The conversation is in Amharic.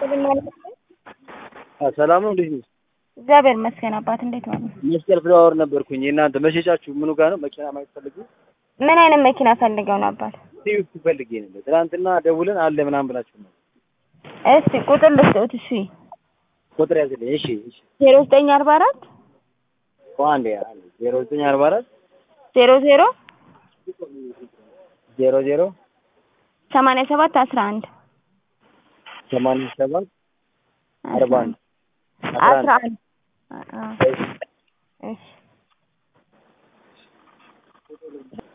ሰላም ነው። እንዴት ነው? እግዚአብሔር ይመስገን አባት፣ እንዴት ነው? መስቀል ፍላወር ነበርኩኝ። የእናንተ መሸጫችሁ ምኑ ጋር ነው? መኪና ማየት ፈልጌ ምን አይነት መኪና ፈልገው ነው አባት? ስዊፍት ፈልጌ ነበር። ትናንትና ደውለን አለ ምናምን ብላችሁ ነው። እስቲ ቁጥር ልስጥዎት። እሺ ቁጥር ያዝልኝ። እሺ እሺ። ዜሮ ዘጠኝ አርባ አራት አንዴ አንዴ ዜሮ ዘጠኝ አርባ አራት ዜሮ ዜሮ ዜሮ ዜሮ ሰማንያ ሰባት አስራ አንድ ሰማንያ ሰባት አርባ አንድ አስራ አንድ እሺ